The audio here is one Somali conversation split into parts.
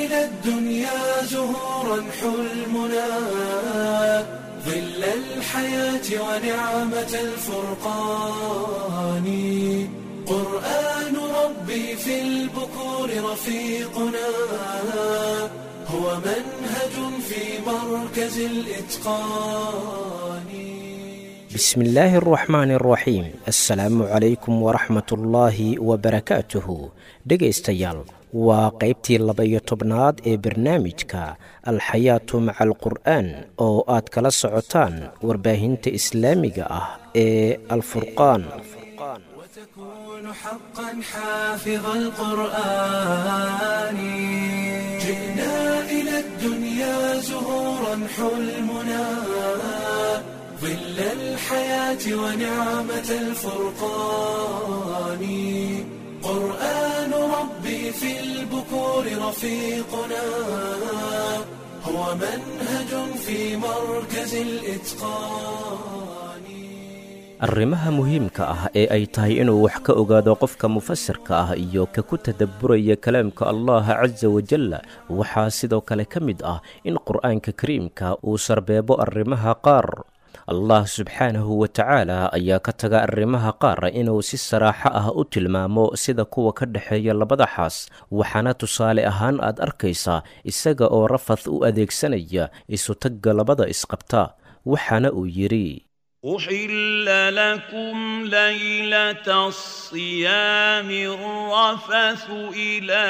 إلى الدنيا زهورا حلمنا ظل الحياة ونعمة الفرقان قرآن ربي في البكور رفيقنا هو منهج في مركز الإتقان بسم الله الرحمن الرحيم assalaamu calaykum waraxmat ullaahi wabarakaatuhu dhegaystayaal waa qaybtii laba-iyo tobnaad ee barnaamijka alxayaatu maca alqur'aan oo aad kala socotaan warbaahinta islaamiga ah ee alfurqaan وتكون حقا حافظ القرآن جئنا إلى الدنيا زهورا حلمنا ظل الحياة ونعمة الفرقان قرآن ربي في البكور رفيقنا هو منهج في مركز الإتقان arrimaha muhiimka ah ee ay tahay inuu wax ka ogaado qofka mufasirka ah iyo ka ku tadabburaya kalaamka allaha casa wajalla waxaa sidoo kale ka mid ah in qur'aanka kariimka uu sarbeebo arrimaha qaar allah subxaanahu wa tacaala ayaa ka taga arrimaha qaar inuu si saraaxo ah u tilmaamo sida kuwa ka dhexeeya labada xaas waxaana tusaale ahaan aad arkaysaa isaga oo rafath u adeegsanaya isutagga labada isqabta waxaana uu yidhi أحل لكم ليلة الصيام الرفث إلى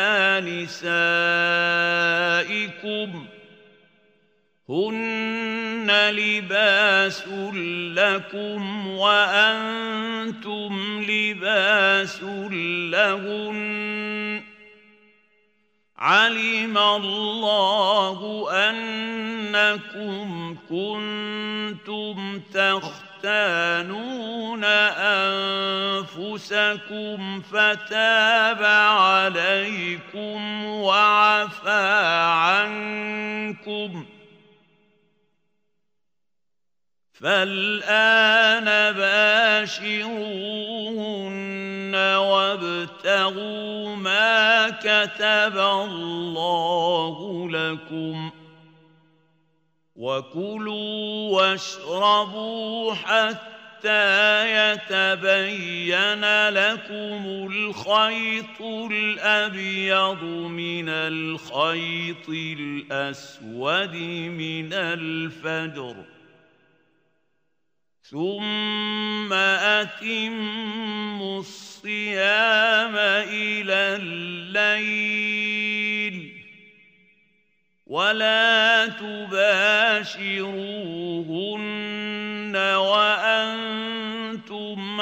نسائكم هن لباس لكم وأنتم لباس لهن علم الله أنكم كنتم تختانون أنفسكم فتاب عليكم وعفى عنكم فالآن باشروهن وابتغوا ما كتب الله لكم وكلوا واشربوا حتى يتبين لكم الخيط الأبيض من الخيط الأسود من الفجر ثم أتموا الصيام إلى الليل ولا تباشروهن وأنتم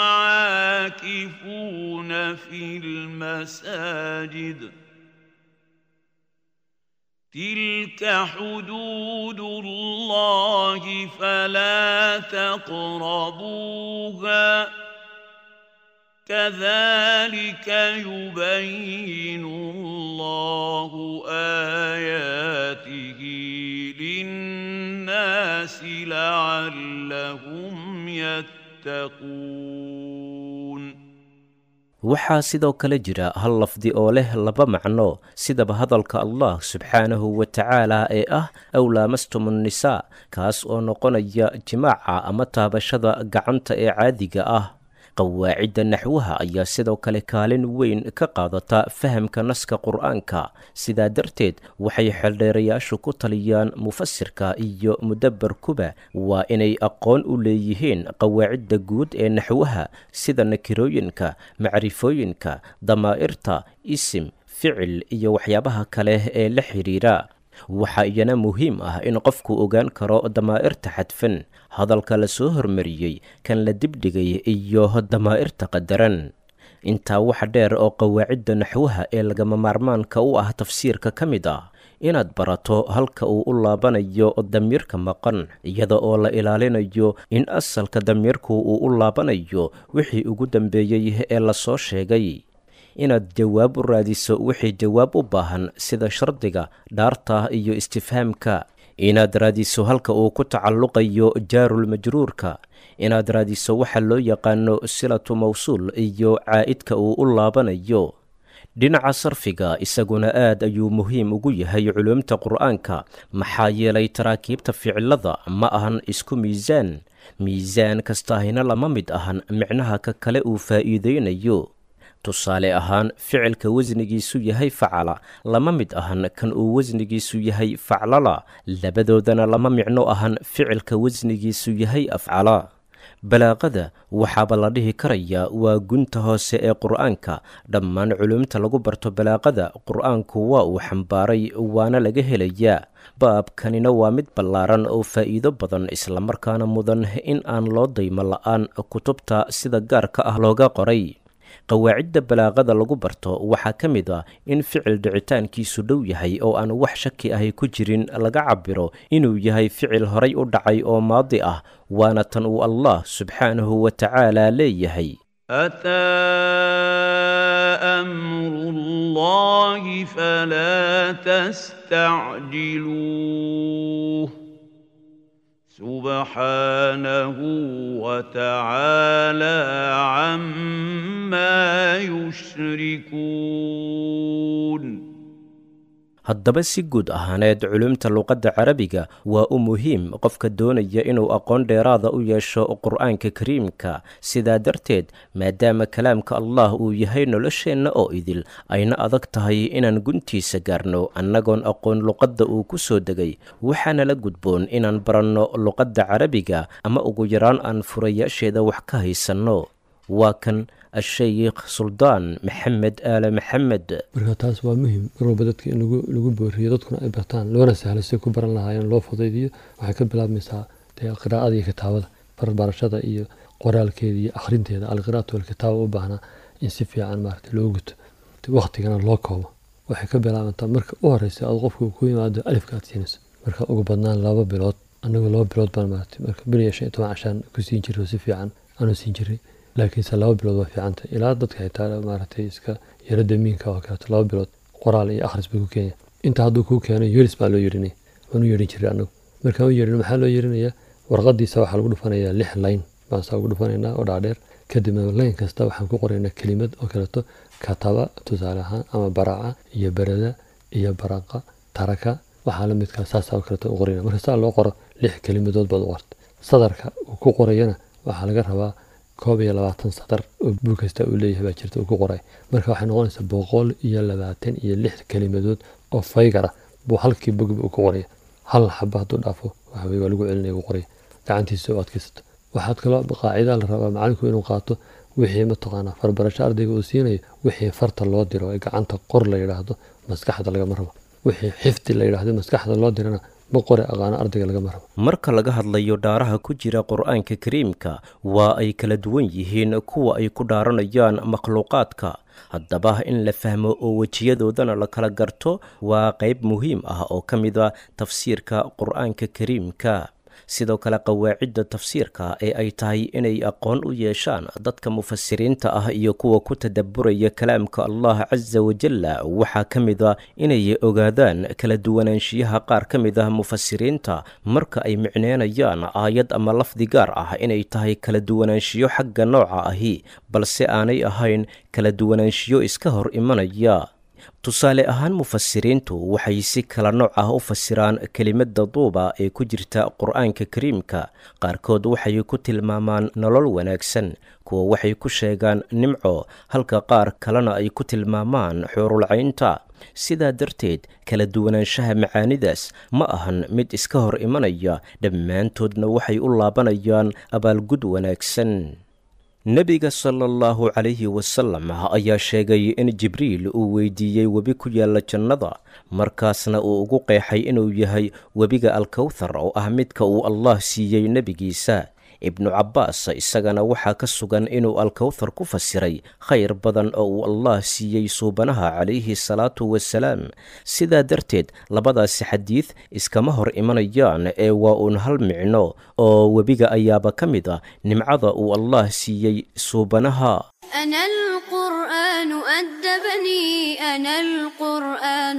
عاكفون في المساجد تلك حدود الله فلا تقربوها كذلك يبين الله آياته للناس لعلهم يتقون waxaa sidoo kale jira hal lafdi oo leh laba macno sidaba hadalka allah subxaanahu wa tacaala ee ah aw laamastum nnisaa kaas oo noqonaya jimaaca ama taabashada gacanta ee caadiga ah qawaacidda naxwaha ayaa sidoo kale kaalin weyn ka qaadata fahamka naska qur'aanka sidaa darteed waxay xeldheerayaashu ku taliyaan mufasirka iyo mudabbarkuba waa inay aqoon u leeyihiin qawaacidda guud ee naxwaha sida nakirooyinka macrifooyinka damaa'irta isim ficil iyo waxyaabaha kale ee la xidhiira waxaa iyana muhiim ah in qofku ogaan karo damaa'irta xadfan hadalka la soo hormariyey kan la dibdhigay iyo damaa'irta qadaran intaa waxa dheer oo qawaacidda naxwaha ee lagama maarmaanka u ah tafsiirka ka mid ah inaad barato halka uu u laabanayo damiirka maqan iyada oo la ilaalinayo in asalka damiirku uu u laabanayo wixii ugu dambeeyey ee lasoo sheegay inaad jawaab u raadiso wixii jawaab u baahan sida shardiga dhaarta iyo istifhaamka inaad raadiso halka uu ku tacalluqayo jaarulmajruurka inaad raadiso waxa loo yaqaano silatu mawsuul iyo caa'idka uu u laabanayo dhinaca sarfiga isaguna aad ayuu muhiim ugu yahay culuumta qur'aanka maxaa yeelay taraakiibta ficilada ma ahan isku miisaan miisaan kastaahina lama mid ahan micnaha ka kale uu faa'iideynayo tusaale ahaan ficilka wasnigiisu yahay facala lama mid ahan kan uu wasnigiisu yahay faclala labadoodana lama micno ahan ficilka wasnigiisu yahay afcala balaaqada waxaaba la dhihi karayaa waa gunta hoose ee qur'aanka dhammaan culumta lagu barto balaaqada qur'aanku waa uu xambaaray waana laga helayaa baabkanina waa mid ballaaran oo faa'iido badan islamarkaana mudan in aan loo daymo la'aan kutubta sida gaarka ah looga qoray qawaacidda balaaqada lagu barto waxaa ka mid ah in ficil dhicitaankiisu dhow yahay oo aan wax shaki ahi ku jirin laga cabiro inuu yahay ficil horay u dhacay oo maadi ah waana tan uu allah subxaanahu wa tacaala leeyahay أتى أمر الله فلا تستعجلوه سبحانه وتعالى عما يشركون haddaba si guud ahaaneed culumta luqadda carabiga waa u muhiim qofka doonaya inuu aqoon dheeraada u yeesho qur'aanka kariimka sidaa darteed maadaama kalaamka allah uu yahay nolosheenna oo idil ayna adag tahay inaan guntiisa gaarno annagoon aqoon luqadda uu ku soo degay waxaana la gudboon inaan baranno luqadda carabiga ama ugu yaraan aan furayaasheeda wax ka haysanno waa kan ashaykh suldaan maxamed aale maxamed marka taas waa muhim mar walba dadka in lagu booriyo dadkuna ay bartaan loona sahlo si ku baran lahaayeen loo fudaydiyo waxay ka bilaabmaysaa dee qiraa'ada iyo kitaabada barbarashada iyo qoraalkeeda iyo akhrinteeda alqiraatu walkitaaba u baahnaa in si fiican maarata loo guto waktigana loo koobo waxay ka bilaabantaa marka u horeysa aad qofku ku yimaado alifka aad siinayso marka ugu badnaan laba bilood anagu laba bilood baan maarata marka bil iyo shan iyo toban cashaan ku siin jiray si fiican aanu siin jiray laakiinse laba bilood waa fiicanta ilaa dadka xitaa maaragtay iska yaro damiinka oo kaleeto laba bilood qoraal iyo akhris buu ku keenya inta hadduu kuu keeno yeris baa loo yeerinaya waan u yeerin jiray anagu markaan u yeerin maxaa loo yeerinayaa warqadiisa waxaa lagu dhufanayaa lix layn baan saa ugu dhufanaynaa oo dhaadheer kadibna layn kasta waxaan ku qoraynaa kelimad oo kaleeto kataba tusaale ahaan ama baraca iyo berada iyo baraqa taraka waxaa la midkaa saasaa oo kaleeto u qorayna marka saa loo qoro lix kelimadood baad u qorta sadarka uu ku qorayana waxaa laga rabaa koob iyo labaatan sadar oo buug kasta uu leeyahay baa jirta uu ku qoray marka waxay noqonaysaa boqol iyo labaatan iyo lix kelimadood oo faygar ah buu halkii bogba uu ku qoraya hal xaba hadduu dhaafo waxaweye waa lagu celinaya uu qoraya gacantiisa oo adkaysato waxaad kaloo qaacidaa la rabaa macalinku inuu qaato wixii mataqaanaa farbarasho ardayga uu siinayo wixii farta loo diro ee gacanta qor la yidhaahdo maskaxda lagama rabo wixii xifdi la yidhaahdo maskaxda loo dirana ma qore aqaano ardayga lagama rabo marka laga hadlayo dhaaraha ku jira qur'aanka kariimka waa ay kala duwan yihiin kuwa ay ku dhaaranayaan makhluuqaadka haddaba in la fahmo oo wejiyadoodana la kala garto waa qayb muhiim ah oo ka mid a tafsiirka qur'aanka kariimka sidoo kale qawaacidda tafsiirka ee ay tahay inay aqoon u yeeshaan dadka mufasiriinta ah iyo kuwa ku tadabburaya kalaamka allah casa wajalla waxaa ka mid a inay ogaadaan kala duwanaanshiyaha qaar ka mid ah mufasiriinta marka ay micneynayaan aayad ama lafdi gaar ah inay tahay kala duwanaanshiyo xagga nooca ahi balse aanay ahayn kala duwanaanshiyo iska hor imanaya tusaale ahaan mufasiriintu waxay si kala nooc ah u fasiraan kelimadda duuba ee ku jirta qur'aanka kariimka qaarkood waxay ku tilmaamaan nolol wanaagsan kuwa waxay ku sheegaan nimco halka qaar kalena ay ku tilmaamaan xuurulcaynta sidaa darteed kala duwanaanshaha macaanidaas ma ahan mid iska hor imanaya dhammaantoodna waxay u laabanayaan abaalgud wanaagsan nebiga sala allahu calayhi wasalam ayaa sheegay in jibriil uu weydiiyey webi ku yaalla jannada markaasna uu ugu qeexay inuu yahay webiga alkowthar oo ah midka uu allah siiyey nebigiisa ibnu cabbaas isagana waxaa ka sugan inuu alkowthar ku fasiray khayr badan oo uu allah siiyey suubanaha calayhi salaatu wasalaam sidaa darteed labadaasi xadiid iskama hor imanayaan ee waa uun hal micno oo webiga ayaaba ka mid ah nimcada uu allah siiyey suubanaha أنا القرآن أدبني أنا القرآن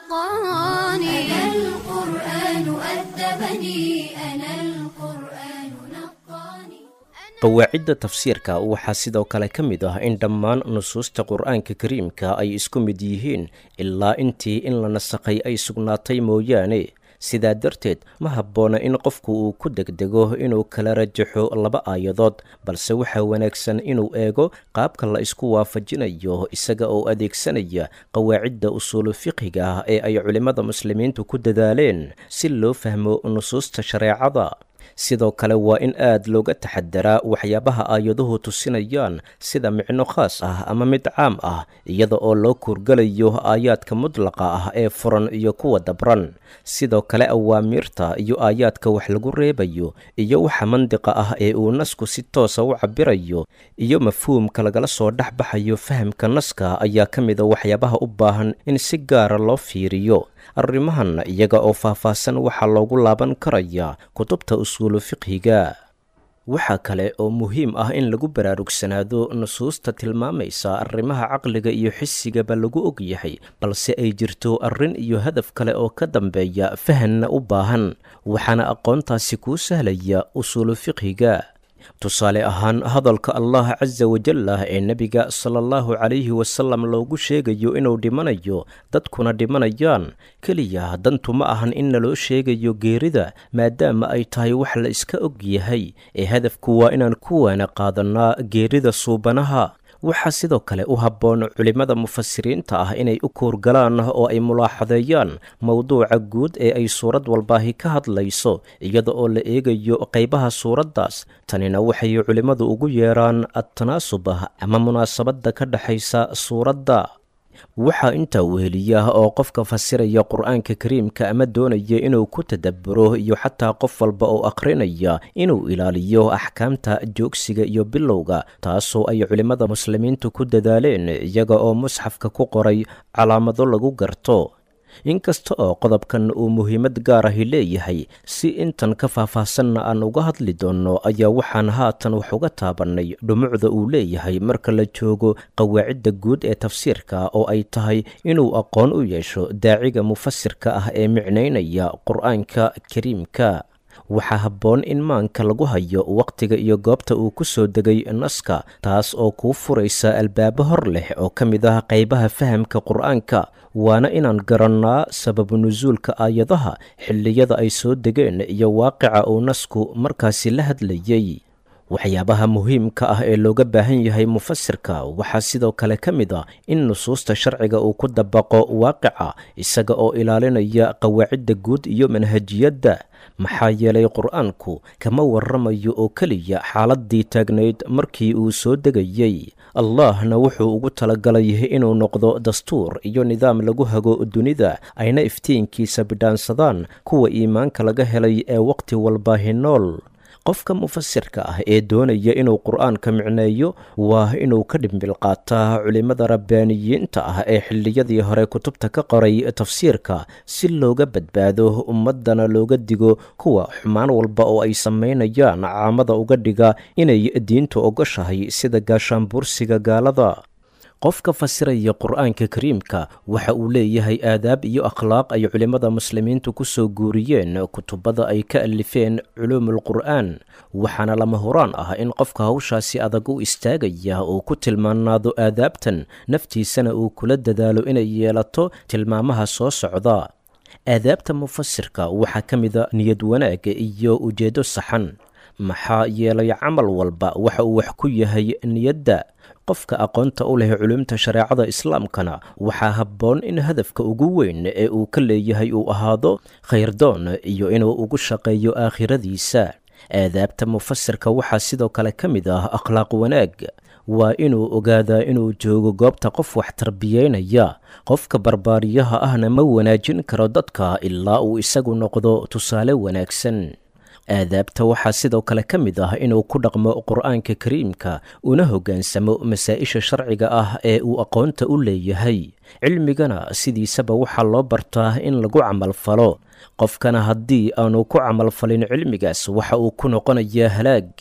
نقاني أنا القرآن أدبني أنا القرآن نقاني qawaacidda tafsiirka waxaa sidoo kale ka mid ah in dhammaan nusuusta qur-aanka kariimka ay isku mid yihiin ilaa intii in la nasakhay ay sugnaatay mooyaane sidaa darteed ma habboona in qofku uu ku degdego inuu kala rajaxo laba aayadood balse waxaa wanaagsan inuu eego qaabka la isku waafajinayo isaga oo adeegsanaya qawaacidda usuulu fiqhiga ah ee ay culimmada muslimiintu ku dadaaleen si loo fahmo nusuusta shareecada sidoo kale waa in aad looga taxadaraa waxyaabaha aayaduhu tusinayaan sida micno khaas ah ama mid caam ah iyada oo loo kuurgalayo aayaadka mudlaqa ah ee furan iyo kuwa dabran sidoo kale awaamiirta iyo aayaadka wax lagu reebayo iyo waxa mandiqa ah ee uu nasku si toosa u cabirayo iyo mafhuumka lagala soo dhex baxayo fahamka naska ayaa ka mida waxyaabaha u baahan in si gaara loo fiiriyo arrimahan iyaga oo faahfaahsan waxaa loogu laaban karayaa kutubta usuulu fiqhiga waxaa kale oo muhiim ah in lagu baraarugsanaado nusuusta tilmaamaysa arrimaha caqliga iyo xisigaba lagu og yahay balse ay jirto arrin iyo hadaf kale oo ka dambeeya fahanna u baahan waxaana aqoontaasi kuu sahlaya usuulu fiqhiga tusaale ahaan hadalka allah casa wajallah ee nebiga sala allahu calayhi wasalam loogu sheegayo inuu dhimanayo dadkuna dhimanayaan keliya dantu ma ahan in naloo sheegayo geerida maadaama ay tahay wax la iska og yahay ee hadafku waa inaan ku waana qaadannaa geerida suubanaha waxaa sidoo kale u habboon culimmada mufasiriinta ah inay u koorgalaan oo ay mulaaxadeeyaan mowduuca guud ee ay suurad walbaahi ka hadlayso iyada oo la eegayo qaybaha suuraddaas tanina waxay culimmadu ugu yeeraan adtanaasub ama munaasabadda ka dhexaysa suuradda waxaa intaa weheliya oo qofka fasiraya qur-aanka kariimka ama doonaya inuu ku tadabburo iyo xataa qof walba oo akhrinaya inuu ilaaliyo axkaamta joogsiga iyo bilowga taasoo ay culimmada muslimiintu ku dadaaleen iyaga oo musxafka ku qoray calaamado lagu garto inkasta oo qodobkan uu muhiimad gaar ahi leeyahay si intan ka faahfaahsanna aan uga hadli doonno ayaa waxaan haatan wax uga taabannay dhumucda uu leeyahay marka la joogo qawaacidda guud ee tafsiirka oo ay tahay inuu aqoon u yeesho daaciga mufasirka ah ee micnaynaya qur-aanka kariimka waxaa habboon in maanka lagu hayo wakhtiga iyo goobta uu ku soo degay naska taas oo kuu furaysa albaabo hor leh oo ka mid ah qaybaha fahamka qur-aanka waana inaan garannaa sababu nusuulka aayadaha xilliyada ay soo degeen iyo waaqica uu nasku markaasi la hadlayey waxyaabaha muhiimka ah ee looga baahan yahay mufasirka waxaa sidoo kale ka mid a in nusuusta sharciga uu ku dabaqo waaqica isaga oo ilaalinaya qawaacidda guud iyo manhajiyadda maxaa yeelay qur-aanku kama warramayo oo keliya xaaladdii taagnayd markii uu soo degayey allahna wuxuu ugu talagalay inuu noqdo dastuur iyo nidaam lagu hago dunida ayna iftiinkiisa bidhaansadaan kuwa iimaanka laga helay ee wakhti walbaahi nool qofka mufasirka ah ee doonaya inuu qur-aanka micneeyo waa inuu ka dhimbil qaataa culimmada rabbaaniyiinta ah ee xilliyadii hore kutubta ka qoray tafsiirka si looga badbaado ummaddana looga digo kuwa xumaan walba oo ay samaynayaan caamada uga dhiga inay diintu ogoshahay sida gaashaanbuursiga gaalada qofka fasiraya qur-aanka kariimka waxa uu leeyahay aadaab iyo akhlaaq ay culimmada muslimiintu ku soo guuriyeen kutubada ay ka alifeen culuumul qur'aan waxaana lama huraan ah in qofka hawshaasi adag u istaagaya uu ku tilmaanaado aadaabtan naftiisana uu kula dadaalo inay yeelato tilmaamaha soo socda aadaabta mufasirka waxaa ka mida niyad wanaaga iyo ujeeddo saxan maxaa yeelay camal walba waxa uu wax ku yahay niyadda qofka aqoonta u leh culumta shareecada islaamkana waxaa habboon in hadafka ugu weyn ee uu ka leeyahay uu ahaado khayrdoon iyo inuu ugu shaqeeyo aakhiradiisa aadaabta mufasirka waxaa sidoo kale ka mid ah akhlaaq wanaag waa inuu ogaadaa inuu joogo goobta qof wax tarbiyeynaya qofka barbaariyaha ahna ma wanaajin karo dadka ilaa uu isagu noqdo tusaale wanaagsan aadaabta waxaa sidoo kale ka mid ah inuu ku dhaqmo qur-aanka kariimka una hoggaansamo masaa-isha sharciga ah ee uu aqoonta u leeyahay cilmigana sidiisaba waxaa loo bartaa in lagu camalfalo qofkana haddii aanu ku camalfalin cilmigaas waxa uu ku noqonayaa halaag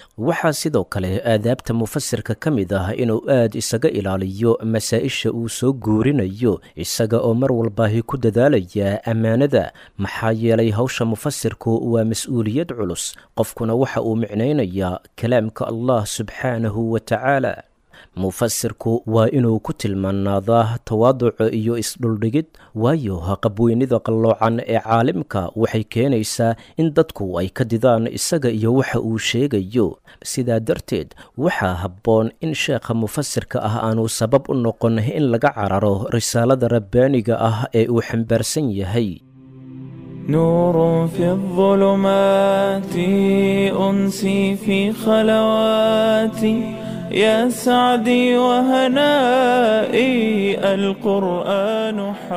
waxaa sidoo kale aadaabta mufasirka ka mid ah inuu aad isaga ilaaliyo masaa-isha uu soo guurinayo isaga oo mar walbaahi ku dadaalaya ammaanada maxaa yeelay hawsha mufasirku waa mas-uuliyad culus qofkuna waxa uu micnaynayaa kalaamka allah subxaanahu wa tacaala mufasirku waa inuu ku tilmaanaadaa tawaaduca iyo isdhuldhigid waayo haqabweynida qalloocan ee caalimka waxay keenaysaa in dadku ay ka didaan isaga iyo waxa uu sheegayo sidaa darteed waxaa habboon in sheekha mufasirka ah aanu sabab u noqon in laga cararo risaalada rabbaaniga ah ee uu xambaarsan yahay نور في الظلمات أنسي في خلواتي يا سعدي وهنائي القرآن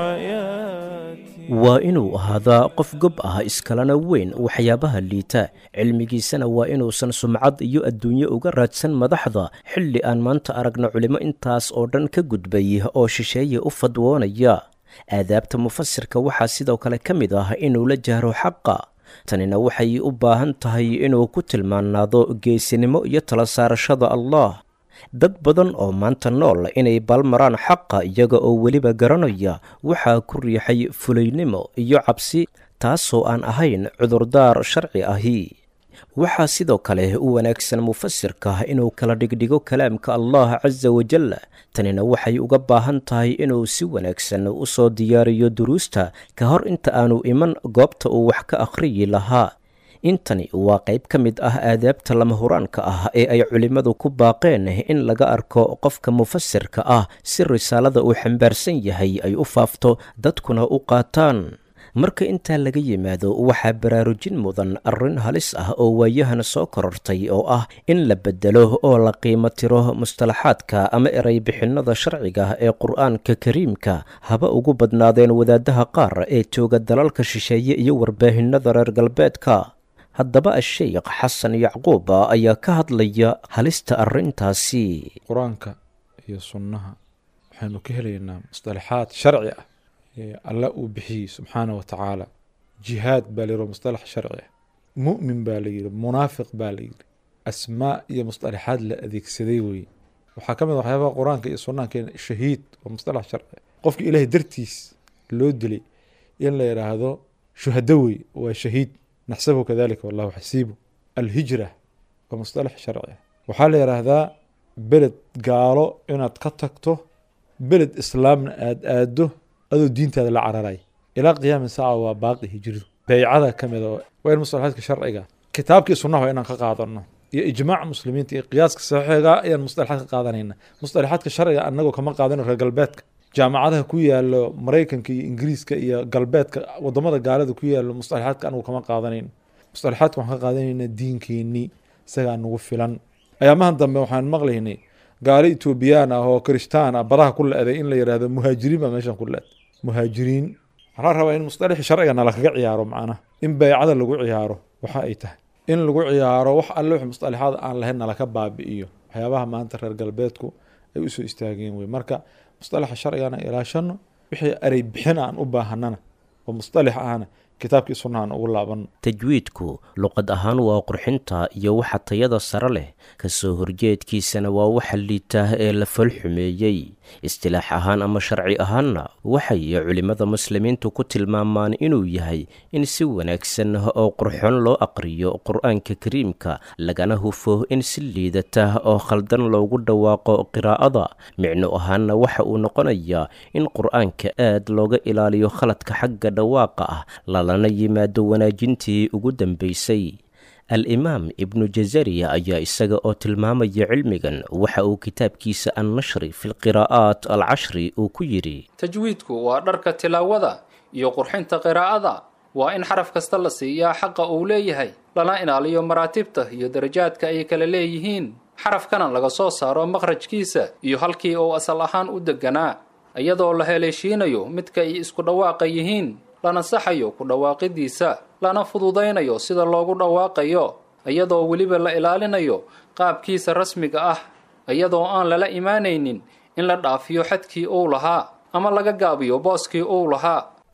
حياتي waa inuu ahaadaa qof gob ah iskalana weyn waxyaabaha liita cilmigiisana waa inuusan sumcad iyo adduunye uga raadsan madaxda xilli aan maanta aragna culimo intaas oo dhan ka gudbay oo shisheeye u fadwoonaya aadaabta mufasirka waxaa sidoo kale ka mid ah inuu la jahro xaqa tanina waxay u baahan tahay inuu ku tilmaanaado geesinimo iyo tala saarashada allah dad badan oo maanta nool inay baalmaraan xaqa iyaga oo weliba garanaya waxaa ku riixay fulaynimo iyo cabsi taasoo aan ahayn cudurdaar sharci ahi waxaa sidoo kale u wanaagsan mufasirka inuu kala dhigdhigo kalaamka allah casa wajal tanina waxay uga baahan tahay inuu si wanaagsan u soo diyaariyo duruusta ka hor inta aanu iman goobta uu wax ka akhriyi lahaa intani waa qayb ka mid ah aadaabta lama huraanka ah ee ay culimmadu ku baaqeen in laga arko qofka mufasirka ah si risaalada uu xambaarsan yahay ay u faafto dadkuna u qaataan marka intaa laga yimaado waxaa baraarujin mudan arrin halis ah oo waayahan soo korortay oo ah in la bedelo oo la qiimo tiro mustalaxaadka ama eray bixinnada sharciga ee qur'aanka kariimka haba ugu badnaadeen wadaadaha qaar ee jooga dalalka shisheeye iyo warbaahinada reer galbeedka haddaba a-sheykh xasan yacquub ayaa ka hadlaya halista arrintaasi qur-aanka iyo sunnaha waxaynu ka helaynaa musطalaxaad sharci ah ee alla uu bixiyey subxaana wa tacaala jihaad baa layidhi mustalax sharci ah mu'min baa la yidhi munaafiq baa la yidhi asmaa iyo musطalaxaad la adeegsaday weye waxaa ka mid a waxyaabaha qur-aanka iyo sunnaha keena shahiid waa mustalax sharci ah qofka ilaahay dartiis loo dilay in la yidhaahdo shuhado wey waa shahiid naxsabu kadalika wallahu xasiibu alhijra waa mustalax sharci ah waxaa la yidhaahdaa beled gaalo inaad ka tagto beled islaamna aada aado adoo diintaada la cararay ilaa qiyaami saaca waa baaqi hijridu beycada ka mid a waa in mustalaxaadka sharciga kitaabkii sunnaha waa inaan ka qaadano iyo ijmaaca muslimiinta iyo qiyaaska saxiiga ayaan mustalaxaad ka qaadanayna mustalaxaadka sharciga anagoo kama qaadano reer galbeedka jaamacadaha ku yaalo maraykanka iyo ingiriiska iyo galbeedka wadamada gaalada ku yaalo mustalaxaadka anagu kama qaadanayno mustalaxaadka waxaan ka qaadanayna diinkeenii isagaa nagu filan ayaamahan dambe waxaan maqlaynay gaalo etoobiyaan ah oo kirishtaan ah badaha ku le-day in la yidhahdo muhaajiriin baa meeshan ku le-day muhaajiriin waxaa rabaa in musطalaxi sharciga nala kaga ciyaaro macnaha in beycada lagu ciyaaro waxa ay tahay in lagu ciyaaro wax alle wix musطalaxaad aan lahayn nalaka baabi'iyo waxyaabaha maanta reer galbeedku ay usoo istaageen wey marka musطalaxa sharcigana ilaashano wixii erey bixin aan u baahanana oo musطalax ahna kitaabkii sunnahan ugu laabano tajwiidku luqad ahaan waa qurxinta iyo waxa tayada sare leh kasoo horjeedkiisana waa waxa liita ee la falxumeeyey istilaax ahaan ama sharci ahaanna waxay culimmada muslimiintu ku tilmaamaan inuu yahay in si wanaagsan oo qurxoon loo aqriyo qur-aanka kariimka lagana hufo in si liidata oo khaldan loogu dhawaaqo qiraa'ada micno ahaanna waxa uu noqonayaa in qur-aanka aad looga ilaaliyo khaladka xagga dhawaaqa ah lana yimaado wanaajintii ugu dambaysay al-imaam ibnu jazariya ayaa isaga oo tilmaamaya cilmigan waxa uu kitaabkiisa annashri fi lqiraa'aat alcashri uu ku yidhi tajwiidku waa dharka tilaawada iyo qurxinta qiraa'ada waa in xaraf kasta la siiyaa xaqa uu leeyahay lana ilaaliyo maraatibta iyo darajaadka ay kala leeyihiin xarafkana laga soo saaro makhrajkiisa iyo halkii uu asal ahaan u deganaa iyadoo la heleeshiinayo midka ay isku dhawaaqa yihiin lana saxayo ku dhawaaqidiisa lana fududaynayo sida loogu dhawaaqayo iyadoo weliba la ilaalinayo qaabkiisa rasmiga ah iyadoo aan lala imaanaynin in la dhaafiyo xadkii uu lahaa ama laga gaabiyo booskii uu lahaa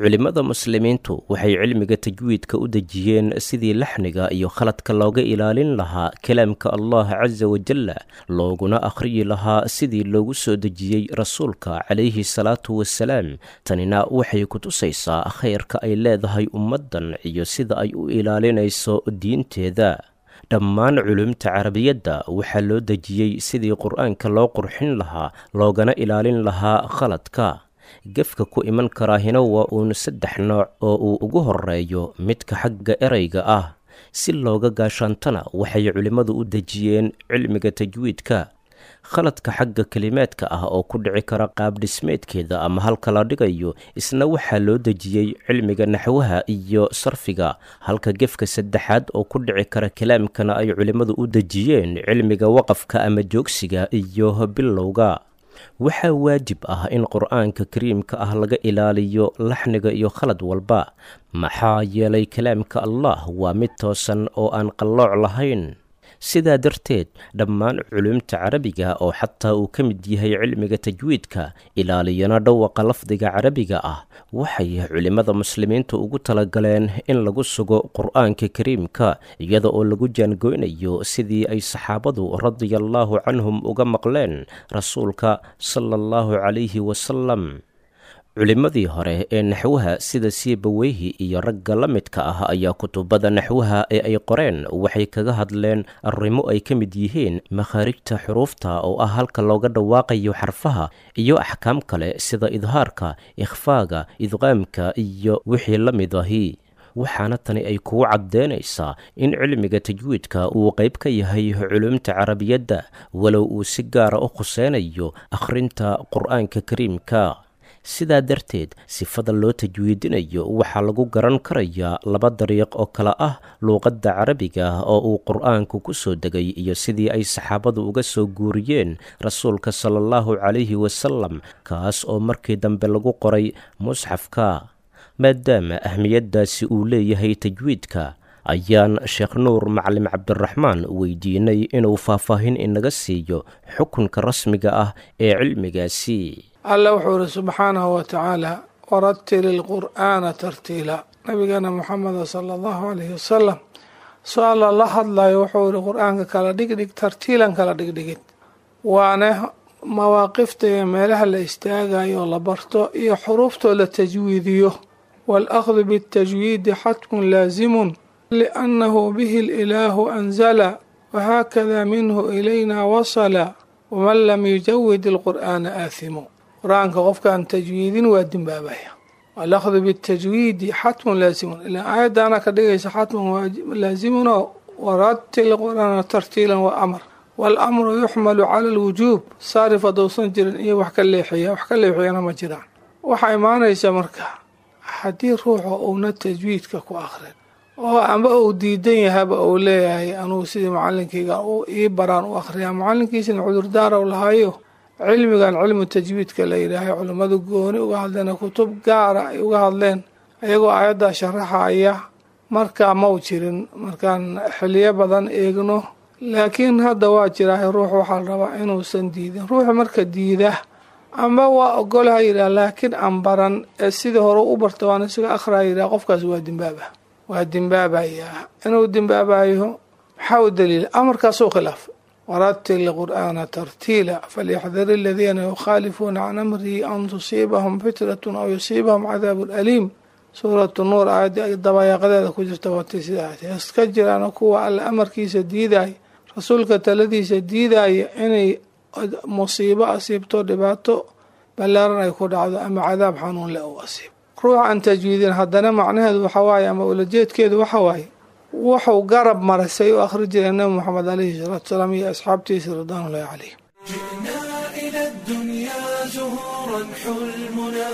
culimmada muslimiintu waxay cilmiga tajwiidka u dejiyeen sidii laxniga iyo khaladka looga ilaalin lahaa kalaamka allah casa wajalla looguna akhriyi lahaa sidii loogu soo dejiyey rasuulka calayhi salaatu wasalaam tanina waxay ku tusaysaa khayrka ay leedahay ummaddan iyo sida ay u ilaalinayso diinteeda dhammaan culumta carabiyadda waxaa loo dejiyey sidii qur-aanka loo qurxin lahaa loogana ilaalin lahaa khaladka gefka ku iman karaahina waa uun saddex nooc oo uu ugu horeeyo midka xagga ereyga ah si looga gaashaantana waxay culimmadu u dejiyeen cilmiga tajwiidka khaladka xagga kelimaadka ah oo ku dhici kara qaabdhismeedkeeda ama halka la dhigayo isna waxaa loo dejiyey cilmiga naxwaha iyo sarfiga halka gefka saddexaad oo ku dhici kara kalaamkana ay culimmadu u dejiyeen cilmiga waqafka ama joogsiga iyo bilowga waxaa waajib ah in qur-aanka kariimka ah laga ilaaliyo laxniga iyo khalad walba maxaa yeelay kalaamka allah waa mid toosan oo aan qallooc lahayn sidaa darteed dhammaan culumta carabiga oo xataa uu ka mid yahay cilmiga tajwiidka ilaaliyana dhawaqa lafdiga carabiga ah waxay culimmada muslimiinta ugu talagaleen in lagu sugo qur-aanka kariimka iyada oo lagu jaangoynayo sidii ay saxaabadu radiallaahu canhum uga maqleen rasuulka sala allahu calayhi wasalam culimmadii hore ee naxwaha sida siibaweyhi iyo ragga la midka ah ayaa kutubada naxwaha ee ay qoreen waxay kaga hadleen arrimo ay ka mid yihiin makhaarijta xuruufta oo ah halka looga dhawaaqayo xarfaha iyo axkaam kale sida idhaarka ikhfaaga idqaamka iyo wixii la mid ahi waxaana tani ay kugu caddeynaysaa in cilmiga tajwiidka uu qayb ka yahay culumta carabiyadda walow uu si gaara u khuseynayo akhrinta qur-aanka kariimka sidaa darteed sifada loo tajwiidinayo waxaa lagu garan karayaa laba dariiq oo kale ah luuqadda carabiga oo uu qur-aanku ku soo degay iyo sidii ay saxaabadu uga soo guuriyeen rasuulka sala allahu calayhi wasalam kaas oo markii dambe lagu qoray musxafka maadaama ahmiyaddaasi uu leeyahay tajwiidka ayaan sheekh nuur macalim cabdiraxmaan weydiinay inuu faahfaahin inaga siiyo xukunka rasmiga ah ee cilmigaasi alla wuxuu ihi subxaanahu wa tacaala waratil ilqur'aana tartiila nabigeena muxameda sala allahu alayhi wasalam soo alla la hadlayo wuxuu ihi qur-aanka kala dhigdhig tartiilan kala dhigdhigid waana mawaaqifta iyo meelaha la istaagayo la barto iyo xuruuftoo la tajwiidiyo waalahdu bitajwiidi xatmun laasimun liannahu bihi ililaahu anzala wahaakada minhu ilayna wasala waman lam yujawid ilqur'aana aathimu qur-aanka qofkaan tajwiidin waa dimbaabaya alahdu bitajwiidi xatmun laasimun ilaa aayaddaana ka dhigaysa xatmun laasimunoo waratil qur-aana tartiilan waa amar waalamru yuxmalu cala alwujuub saarif haddousan jirin iyo wax ka leexiya wax ka leexiyana ma jiraan waxaa imaanaysa marka haddii ruuxu uuna tajwiidka ku akrin oo amba uu diidan yahaba uu leeyahay anugu sidii macalinkayga ii baraan u akhriyaa macalinkiisina cudurdaaraw lahayo cilmigan cilmu tajwiidka la yidhaahay culimmadu gooni uga hadleen kutub gaara ay uga hadleen ayagoo aayaddaa sharaxaya markaa mau jirin markaan xiliyo badan eegno laakiin hadda waa jiraa ruux waxaa la rabaa inuusan diidin ruuxu marka diida amba waa ogolaha yidhaha laakiin aan baran ee sidii hore u barta waan isaga akhraa yidhaha qofkaas waa dimbaaba waa dimbaabayaa inuu dimbaabayo maxaa u daliila amarkaasuu khilaaf waratil qur'aana tartiila falyaxdar aladiina yukhaalifuuna can amrihi an tusiibahum fitratun aw yusiibahum cadaabun aliim suuratu nuur aayadii dabayaaqadeeda ku jirta watay sidaas iska jiraan kuwa alla amarkiisa diidaya rasuulka taladiisa diidaya inay musiibo asiibto dhibaato ballaaran ay ku dhacdo ama cadaab xanuun le u asiibo ruux aan tajwiidin haddana macnaheedu waxa waaye ama ulajeedkeedu waxa waaye wuxuu garab maray say u akhri jireen nabi moxamed alayhi salaatu salaam iyo asxaabtiisa ridwaanullahi calayhim جئنا إلى الدنيا زهورا حلمنا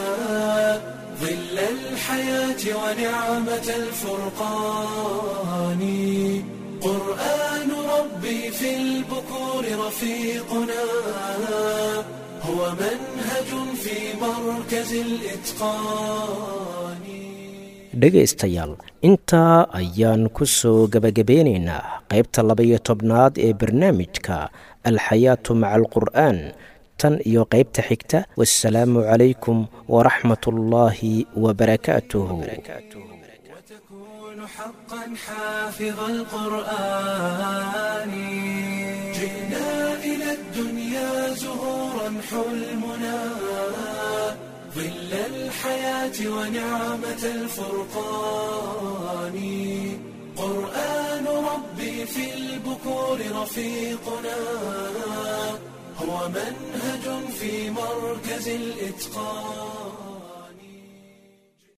ظل الحياة ونعمة الفرقان قرآن ربي في البكور رفيقنا هو منهج في مركز الإتقان dhegaystayaal intaa ayaan ku soo gebagabeynaynaa qaybta laba-iyo tobnaad ee barnaamijka alxayaatu maca alqur'aan tan iyo qaybta xigta wassalaamu calaykum waraxmat ullaahi wabarakaatuhu وتكون حقا حافظ القرآن جئنا إلى الدنيا زهورا حلمنا ظل الحياة ونعمة الفرقان قرآن ربي في البكور رفيقنا هو منهج في مركز الإتقان